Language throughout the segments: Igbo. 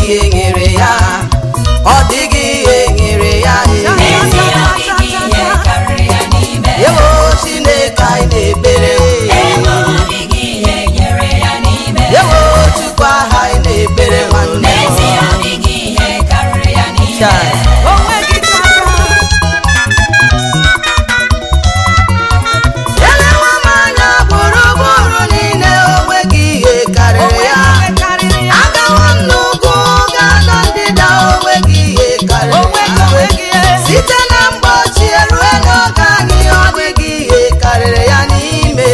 ihe nyere ya ọ dịghị ihe nyere ya N'ezie ọ dịghị ihe karịrị ya n'ime. ewo chineke anyị na-ekpere Ebe ọ dịghị ihe nyere ya n'ime. ewo chukwu aha anyị na-ekpere nwanne N'ezie ọ dịghị ihe karịrị ya n'ime. Chai. elewa m anya gburugburu niile onweghị ihe karịrị ya agawo m n'ugwu gaa na ndịda onweghị ihe karịrị ya site na mgbe ochie rue n'oge anyị ọ dịghị ihe karịrị ya n'ime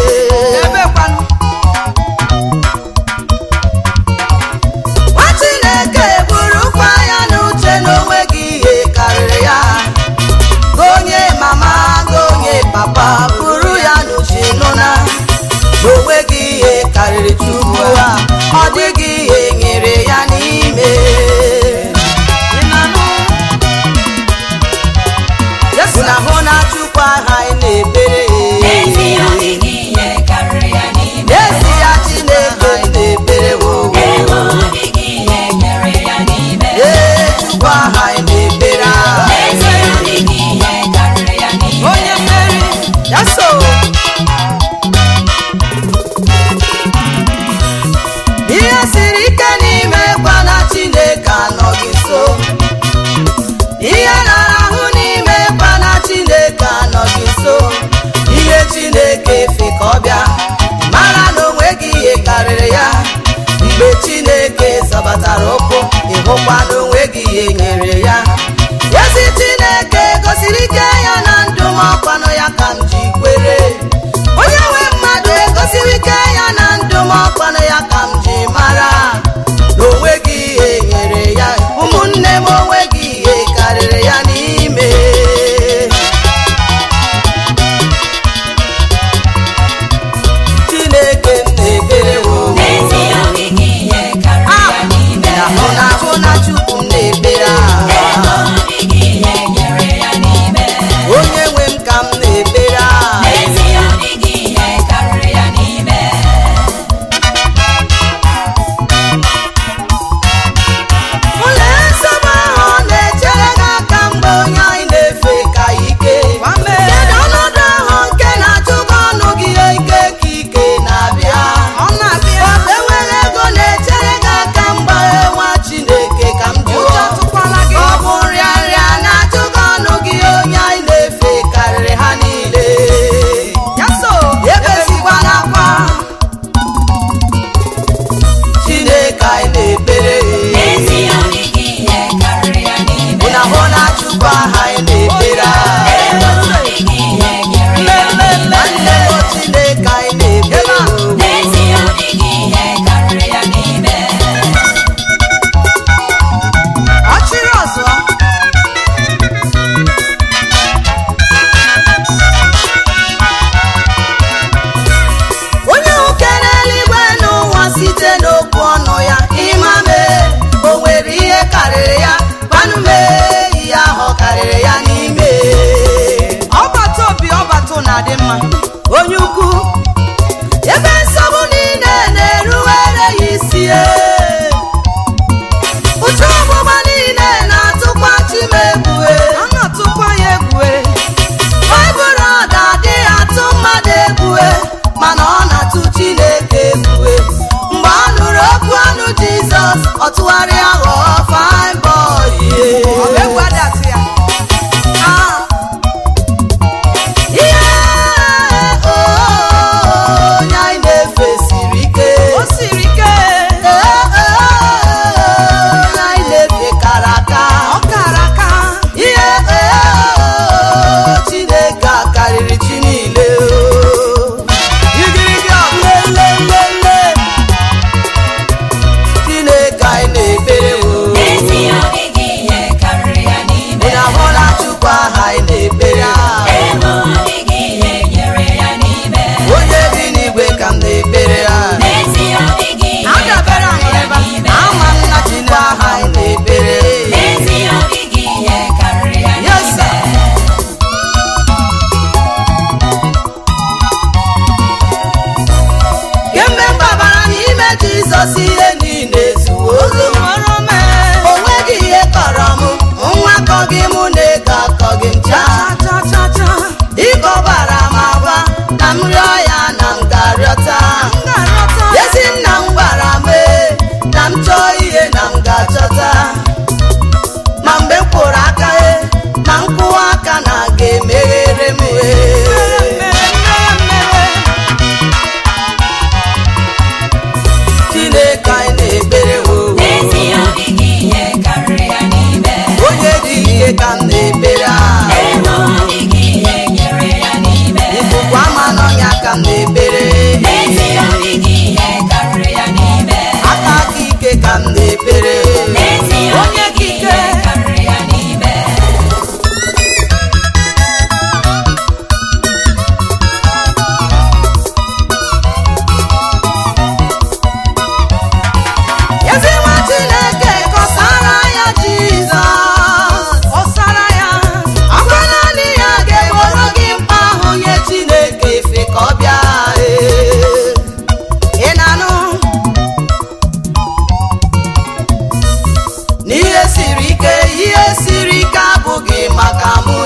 nwa chineke burukwa ya n'uche na onweghị ihe karịrị ya Gị onye mama gị onye papa buru ya n'uche nụ na onweghị ihe karịrị chukwu ha ọ dịghị ihe nyere ya n'ime yesu na hụ na chukwu aha anyị na-ekpere N'ezie ọ dịghị ihe karịrị ya n'ime. n'ezi ya chineke na-ekpere wowo Ebe ọ dịghị ihe nyere ya n'ime. ee chukwu aha anyị na-ekpere N'ezie ọ dịghị ihe karịrị ya n'ime. onye mmeri ya so ihe siri ike n'ime gwa na chineke anọghị nso ihe nara ahụ n'ime gwa na chineke anọghị nso ihe chineke fi ka ọ bịa mara na onweghị ihe karịrị ya mgbe chineke zọbatara ụkwụ ịhụkwa na onweghị ihe nyere ya ezi chineke gosiri ike ya na ndụ m ọkwanụ ya ka m ji kwere onye nwe mmadụ egosiri ike ya na ndụ m ọkwanụ ya ka m ji mara na onweghị ihe nyere ya ụmụnne m onweghị ihe karịrị ya n'ime chineke m na-ekpere wowo N'ezie ọ dịghị ihe karịrị ya n'ime. ahụ na ahụ na chukwu m na-ekpere Ebe aha ọ dịghị ihe nyere ya n'ime. onye nwe m ka m na-ekpere aha N'ezie ọ dịghị ihe karịrị ya n'ime. ụlọ nsogbu ahụ na-echere gị aka mgbe onye anyị na-efe ka ike kedu ọnọdụ ahụ nke na-achụ gị ọnụ gị ike ka ike na-abịa ọ bụ enweghị ego na-echere gị aka mgbe nwa chineke ka m jụọ ọ bụ nrịanrịa na-achụ gị ọnụ gị onye anyị na-efe karịrị ha niile ebezikwana akwa chineke anyị na-ekpere N'ezie ọ dịghị ihe karịrị ya n'ime. Mụ na hụ na Chukwu aha anyị na-ekpere Ebe ọ dịghị ihe nyere ya n'ime. nwanne m Chineke anyị na-ekpere N'ezie ọ dịghị ihe karịrị ya n'ime. ọchịrị ọzọ onye uke n'eluigwe n'ụwa site n'okwu ọnụ ya ịmame o nwere ihe karịrị ya gbanụme ihe ahụ karịrị ya n'ime ọbata obi ọbata na-adị mma onye ukwu ebe nsogbu niile na-eruwere ya isi e. ụcha ọgbụgba niile na-atụkwa chimegbuwe baịbụl ọda adịghị atụ mmadụ egbuwe mana ọ na-atụ chineke egbuwe mgbe ọ nụrụ okwu ọnụ jizọs ọ tụgharịa ghọọ fine boy Ah. ihe onye anyị na-efe siri ike Ee, ee, onye anyị na-efe kara aka ihe ee, chineke a karịrị chi niile igirigi ọlelelele chineke anyị na-ekpere o N'ezie na-ekpere N'ezie ọ onye dịghị kike ihe karịrị ya n'ime ezi nwa chineke kọsara ya jizọs kọsara ya akwa naanị ya ga-egboro gị mkpa ahụ nye chineke efe ka ọ bịa ee. ị na-anụ n'ihe siri ike ihe siri ike abụghị maka mụ